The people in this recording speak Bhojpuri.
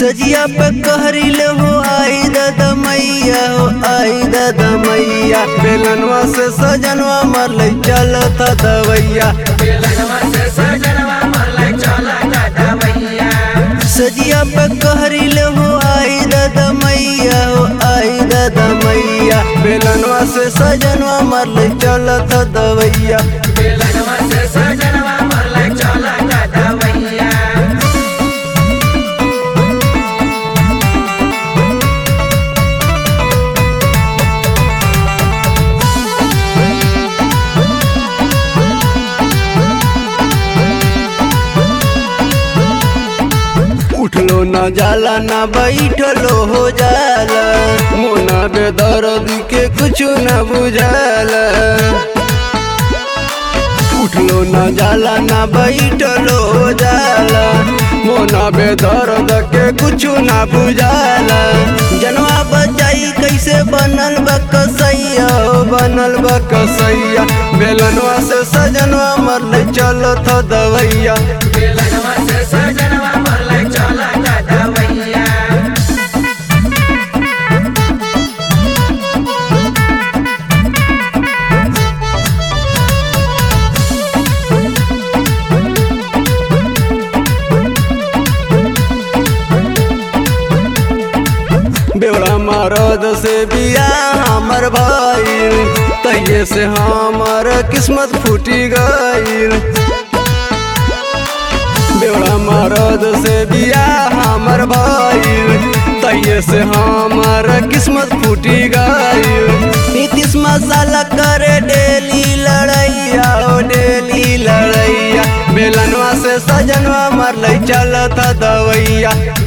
सजिया पे कहरिले हो आई दादा मैया हो आई दादा मैया बेलनवा से सजनवा मर चलत दवैया सजिया पे कहरिले हो आई दादा मैया हो आई दादा मैया बेलनवा से सजनवा मर चलत दवैया उठलो न जाला न बैठलो हो जाला मोना बेदर्द के कुछ न बुझाला उठलो न जाला न बैठलो हो जाला मोना बेदर्द के कुछ न बुझाला जनवा बचाई कैसे बनल बा कसैया हो बनल बा कसैया बेलनवा से सजनवा मरले चलत दवैया बेवड़ा मरद से बिया हमर भाईल तहिए से हमर किस्मत फूटी गईल बेवड़ा मरद से बिया हमर भाईल तहिए से हमर किस्मत फूटी गईल नीतीश मसाला करे डेली लड़ैया ओ डेली लड़ैया बेलनवा से सजनवा मरलै चलत दवैया